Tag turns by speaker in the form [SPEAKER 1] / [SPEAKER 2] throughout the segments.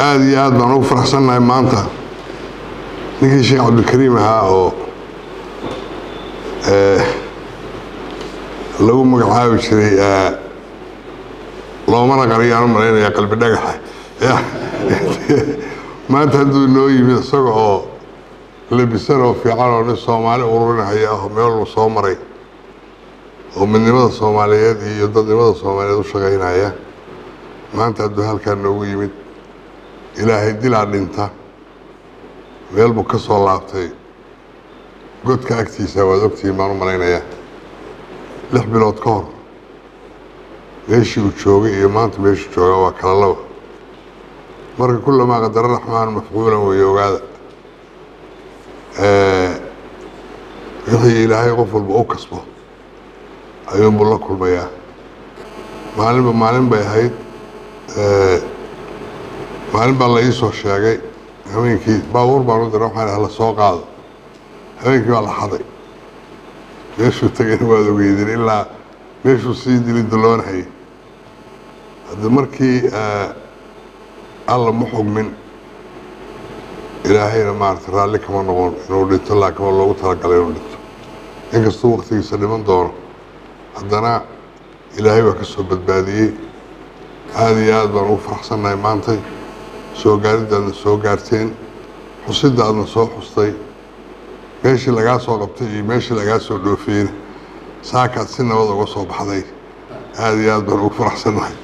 [SPEAKER 1] aada iyo aad baan ugu faraxsannahay maanta ninkii sheekh cabdilkariim ahaa oo lagu magacaabi jiray loomana qariyaan u malaynaya qalbi dhagaxa maanta hadduu noo yimid isaga oo labisan oo fiican oo nin soomaali ururinahaya ah meel walba soo maray oo midnimada soomaaliyeed iyo dadnimada soomaaliyeed u shaqaynaya maanta hadduu halkaa noogu yimid ilaahay dilaa dhinta meel buu ka soo laabtay godka agtiisa waad ogtihiin baan u malaynayaa lix bilood ka hor meeshii uu joogay iyo maanta meeshuu joogaa waa kala laba marka kullamaa qadaro raxmaan mafcuulan weeye ogaada wixii ilaahay qof walba u kasbo ayuunbuu la kulmayaa maalinba maalin bay ahayd maalin baa la ii soo sheegay habeenkii baabuur baan u dira waxaan la soo qaado habeenkii baa la xaday meeshuu tegayna waad ogeydin ilaa meeshuu sii dili daloonahayay haddi markii alla ma xugmin ilaahayna maarata raalli kama noqon inuu dhinto laakiin waa loogu talagalay inuu dhinto inkastuu waktigiisa dhiman doono haddana ilaahay baa ka soo badbaadiyey aada iyo aad baan ugu faraxsannahay maantay soo gaaridda aadna soo gaarteen xusidda aadna soo xustay meeshii lagaa soo qabtay iyo meeshii lagaa soo dhoofiyeyna saakaad si nabad uga soo baxday aada iyo aad baan ugu faraxsannahay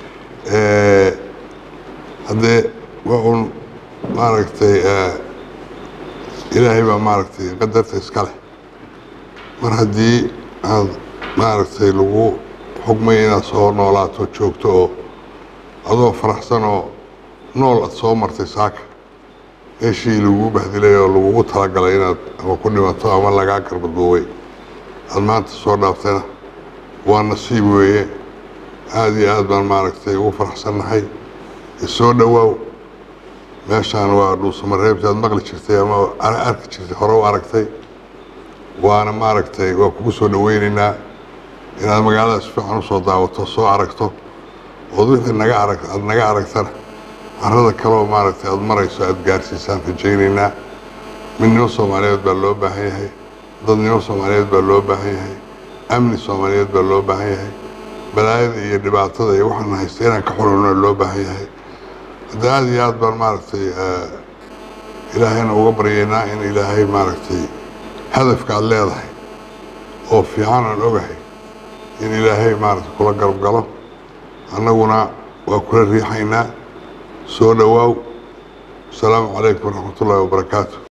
[SPEAKER 1] haddee waa uun maaragtay ilaahay baa maaragtay qadarta iska leh mar haddii aad maaragtay lagu xugmay inaad soo noolaato joogto oo adoo faraxsan oo nool aad soo martay saaka meeshii lagugu bahdilay oo lagugu talagalay inaad ama ku dhimato ama lagaa garbaduubay aada maanta soo dhaaftayna waa nasiib weeye aada iyo aad baan maaragtay ugu faraxsannahay soo dhowaaw meeshaan waa dhuusamareebti aad maqli jirtay ama arki jirtay hore u aragtay waana maaragtay waa kugu soo dhoweynaynaa inaad magaalada si fiican usoo daawato soo aragto ood wixii naga arag aada naga aragtana carada kaleoo maaragtay aada marayso aada gaarsiisaan rajaynaynaa midnimo soomaaliyeed baa loo baahan yahay dadnimo soomaaliyeed baa loo baahan yahay amni soomaaliyeed baa loo baahan yahay balaayada iyo dhibaatada iyo waxaana haysta inaan ka xululna loo baahan yahay hadda aada iyo aad baan maaragtay ilaahayna uga baryaynaa in ilaahay maaragtay hadafka aada leedahay oo fiican aan ogahay in ilaahay maaragtay kula garab galo annaguna waa kula riixaynaa soo dhowaaw asalaamu calaykum waraxmat ullaahi wabarakaatu